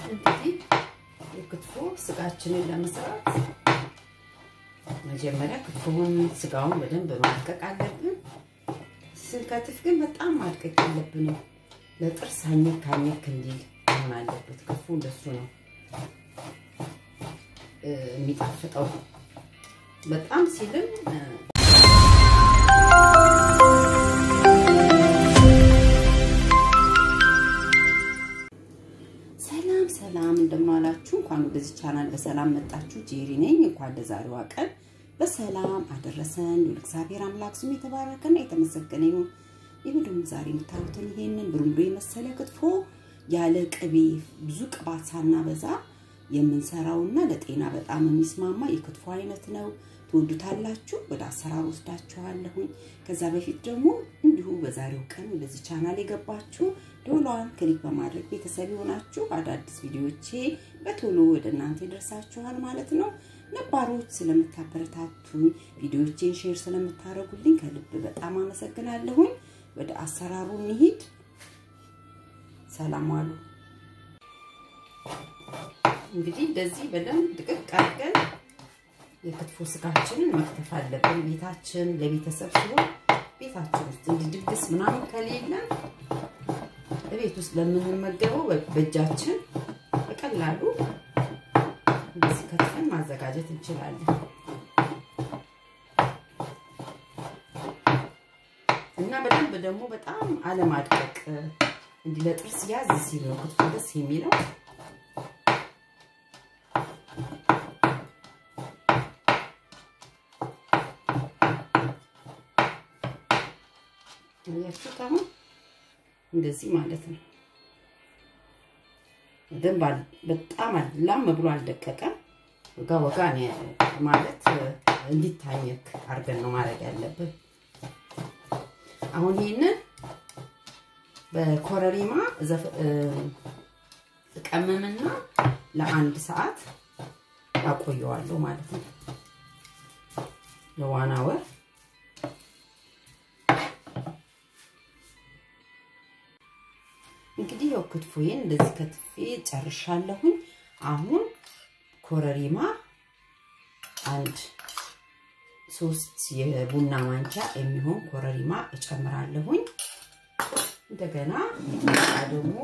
እንግዲህ የክትፎ ስጋችንን ለመስራት መጀመሪያ ክትፎውን ስጋውን በደንብ ማድቀቅ አለብን። ስንከትፍ ግን በጣም ማድቀቅ የለብንም። ለጥርስ አኘክ አኘክ እንዲል መሆን አለበት። ክትፎ እንደሱ ነው የሚጣፍጠው። በጣም ሲልም ሰላም ሰላም፣ እንደማላችሁ እንኳን ወደዚህ ቻናል በሰላም መጣችሁ። ጄሪ ነኝ። እንኳን ለዛሬዋ ቀን በሰላም አደረሰን። እግዚአብሔር አምላክ ስሙ የተባረከና የተመሰገነ ይሁን። ይህ ደግሞ ዛሬ የምታዩትን ይሄንን ብሩንዶ የመሰለ ክትፎ ያለ ቅቤ ብዙ ቅባት ሳናበዛ የምንሰራውና ለጤና በጣም የሚስማማ የክትፎ አይነት ነው። ትወዱታላችሁ። ወደ አሰራር ወስዳችኋለሁኝ። ከዛ በፊት ደግሞ እንዲሁ በዛሬው ቀን ወደዚህ ቻናል የገባችሁ ደወሏን ክሊክ በማድረግ ቤተሰብ የሆናችሁ አዳዲስ ቪዲዮቼ በቶሎ ወደ እናንተ ይደርሳችኋል ማለት ነው። ነባሮች ስለምታበረታቱኝ፣ ቪዲዮቼን ሼር ስለምታደርጉልኝ ከልብ በጣም አመሰግናለሁኝ። ወደ አሰራሩ እንሂድ። ሰላም ዋሉ። እንግዲህ እንደዚህ በደንብ ድቅቅ አድርገን የክትፎ ስጋችንን መክተፍ አለብን። ቤታችን ለቤተሰብ ሲሆን ቤታችን ውስጥ እንዲህ ድግስ ምናምን ከሌለን በቤት ውስጥ ለምንመገበው በእጃችን በቀላሉ እንደዚህ ከትፈን ማዘጋጀት እንችላለን እና በደንብ ደግሞ በጣም አለማድቀቅ እንዲህ ለጥርስ ያዝ ሲል ነው ክትፎ ደስ የሚለው። ያችሁት አሁን እንደዚህ ማለት ነው። ደንብ በጣም ላም ብሎ አልደቀቀም። ወጋ ወጋ ማለት እንዲታኘክ አድርገን ነው ማድረግ ያለብን። አሁን ይህንን በኮረሪማ እቀመምና ለአንድ ሰዓት አቆየዋለሁ ማለት ነው ለዋና ወር እንግዲህ ያው ክትፎዬን እንደዚህ ከትፌ ጨርሻለሁኝ። አሁን ኮረሪማ አንድ ሶስት የቡና ማንኪያ የሚሆን ኮረሪማ እጨምራለሁኝ። እንደገና ሚጥሚጣ ደግሞ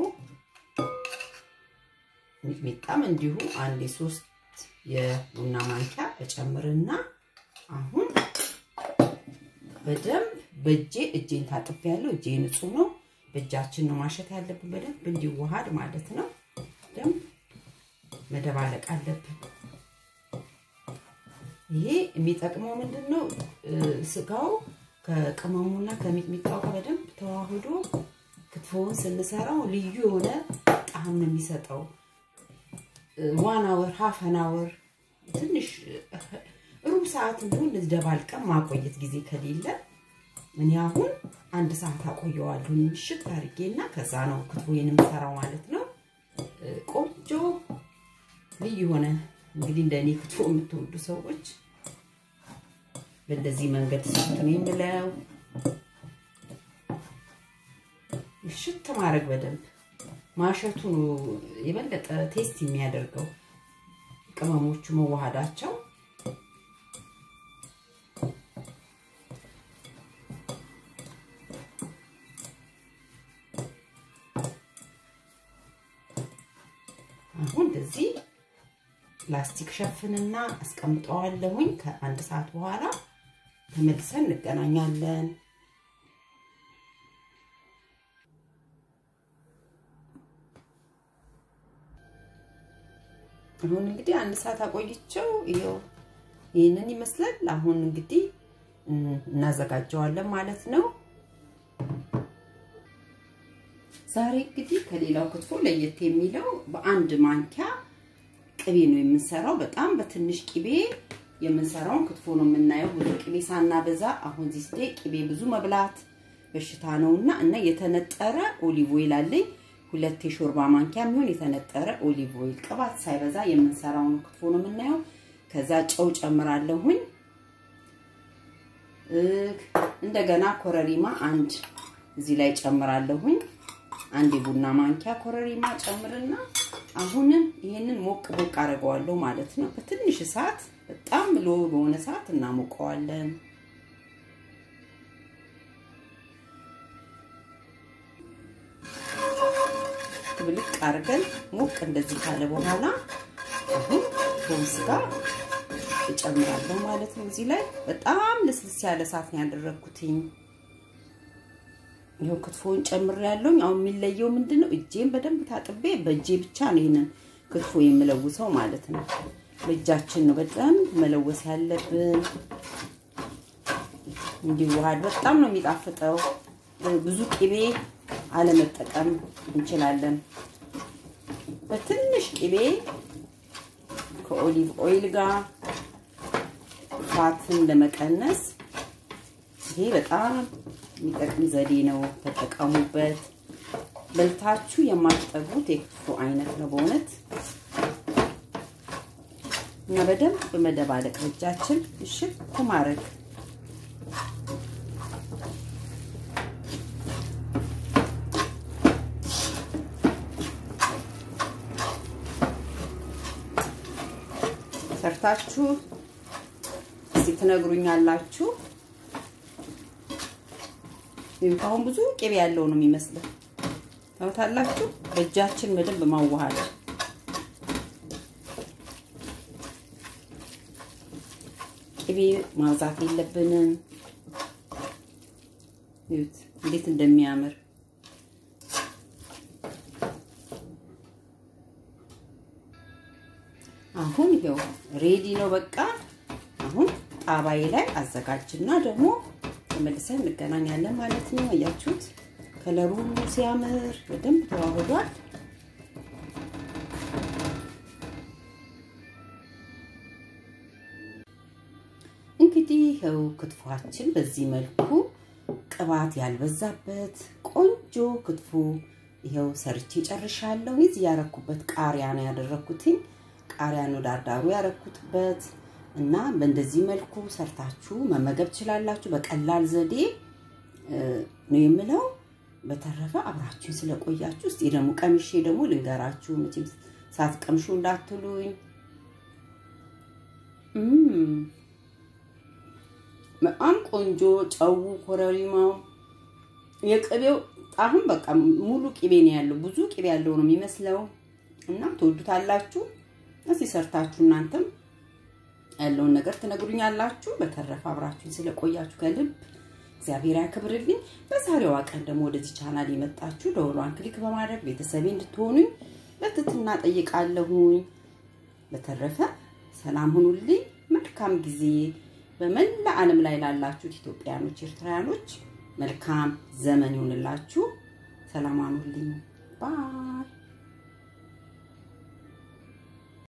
ሚጥሚጣም እንዲሁ አንድ የሶስት የቡና ማንኪያ እጨምርና አሁን በደንብ በእጄ እጄን ታጥቤያለሁ። እጄ ንጹህ ነው። በእጃችን ነው ማሸት ያለብን በደንብ እንዲዋሃድ ማለት ነው። ደንብ መደባለቅ አለብን። ይሄ የሚጠቅመው ምንድን ነው? ስጋው ከቅመሙና ከሚጥሚጣው ጋር በደንብ ተዋህዶ ክትፎውን ስንሰራው ልዩ የሆነ ጣዕም ነው የሚሰጠው። ዋን አወር ሀፍ አን አወር ትንሽ ሩብ ሰዓት እንዲሁ እንደዚህ ደባልቀን ማቆየት ጊዜ ከሌለ እኔ አሁን አንድ ሰዓት አቆየዋለሁ ምሽት አድርጌና ከዛ ነው ክትፎዬን የምሰራው ማለት ነው። ቆንጆ ልዩ የሆነ እንግዲህ እንደኔ ክትፎ የምትወዱ ሰዎች በእንደዚህ መንገድ ስት ነው የምለው። ምሽት ማድረግ በደንብ ማሸቱ ነው የበለጠ ቴስት የሚያደርገው ቅመሞቹ መዋሃዳቸው አሁን እንደዚህ ፕላስቲክ ሸፍንና አስቀምጠዋለሁኝ። ከአንድ ሰዓት በኋላ ተመልሰን እንገናኛለን። አሁን እንግዲህ አንድ ሰዓት አቆይቸው ይኸው ይህንን ይመስላል። አሁን እንግዲህ እናዘጋጀዋለን ማለት ነው። ዛሬ እንግዲህ ከሌላው ክትፎ ለየት የሚለው በአንድ ማንኪያ ቅቤ ነው የምንሰራው። በጣም በትንሽ ቅቤ የምንሰራውን ክትፎ ነው የምናየው። ብዙ ቅቤ ሳናበዛ። አሁን ዚስ ዴይ ቅቤ ብዙ መብላት በሽታ ነውና እና የተነጠረ ኦሊቭ ኦይል አለኝ ሁለት የሾርባ ማንኪያ የሚሆን የተነጠረ ኦሊቭ ኦይል ቅባት ሳይበዛ የምንሰራውን ክትፎ ነው የምናየው። ከዛ ጨው ጨምራለሁኝ። እንደገና ኮረሪማ አንድ እዚህ ላይ ጨምራለሁኝ። አንድ የቡና ማንኪያ ኮረሪማ ጨምርና አሁንም ይሄንን ሞቅ ሞቅ አደርገዋለሁ ማለት ነው። በትንሽ እሳት በጣም ሎ በሆነ እሳት እናሞቀዋለን። ብልቅ አድርገን ሞቅ እንደዚህ ካለ በኋላ አሁን ቶን ስጋ እጨምራለሁ ማለት ነው። እዚህ ላይ በጣም ልስልስ ያለ እሳት ነው ያደረግኩትኝ። ይኸው ክትፎውን ጨምሬያለሁ። አሁን የሚለየው ምንድን ነው? እጄን በደንብ ታጥቤ በእጄ ብቻ ነው ይሄንን ክትፎ የምለውሰው ማለት ነው። በእጃችን ነው በደንብ መለወስ ያለብን እንዲዋሃድ። በጣም ነው የሚጣፍጠው። ብዙ ቅቤ አለመጠቀም እንችላለን። በትንሽ ቅቤ ከኦሊቭ ኦይል ጋር ፋትን ለመቀነስ ይሄ በጣም የሚጠቅም ዘዴ ነው። ተጠቀሙበት። በልታችሁ የማትጠጉት የክትፎ አይነት ነው በእውነት እና በደንብ በመደባለቅ እጃችን እሽት ማድረግ ሰርታችሁ እስቲ ትነግሩኛላችሁ። አሁን ብዙ ቅቤ ያለው ነው የሚመስለው። ታውታላችሁ። በእጃችን በደንብ ማዋሃድ ቅቤ ማብዛት የለብንም። ይሁት እንዴት እንደሚያምር አሁን ይኸው ሬዲ ነው በቃ። አሁን ጣባዬ ላይ አዘጋጅና ደግሞ ተመልሰን እንገናኛለን ማለት ነው። አያችሁት ከለሩ ሲያምር በደንብ ተዋህዷል። እንግዲህ ይኸው ክትፏችን በዚህ መልኩ ቅባት ያልበዛበት ቆንጆ ክትፎ ይኸው ሰርቼ ጨርሻለሁ። እዚህ ያረኩበት ቃሪያ ነው ያደረኩትኝ። ቃሪያ ነው ዳርዳሩ ያረኩትበት እና በእንደዚህ መልኩ ሰርታችሁ መመገብ ትችላላችሁ። በቀላል ዘዴ ነው የምለው። በተረፈ አብራችሁን ስለቆያችሁ እስቲ ደግሞ ቀምሼ ደግሞ ልንገራችሁ። መቼም ሳትቀምሹ እንዳትሉኝ። በጣም ቆንጆ ጨው፣ ኮረሪማው፣ የቅቤው ጣሁን በቃ ሙሉ ቅቤ ነው ያለው። ብዙ ቅቤ ያለው ነው የሚመስለው እና ትወዱታላችሁ። እስቲ ሰርታችሁ እናንተም ያለውን ነገር ትነግሩኛላችሁ። በተረፈ አብራችሁን ስለቆያችሁ ከልብ እግዚአብሔር ያክብርልኝ። በዛሬዋ ቀን ደግሞ ወደዚህ ቻናል የመጣችሁ ደወሏን ክሊክ በማድረግ ቤተሰቤ እንድትሆኑኝ በትህትና ጠይቃለሁኝ። በተረፈ ሰላም ሁኑልኝ። መልካም ጊዜ በመላ ዓለም ላይ ላላችሁት ኢትዮጵያኖች፣ ኤርትራውያኖች መልካም ዘመን ይሁንላችሁ። ሰላም ሁኑልኝ። ባይ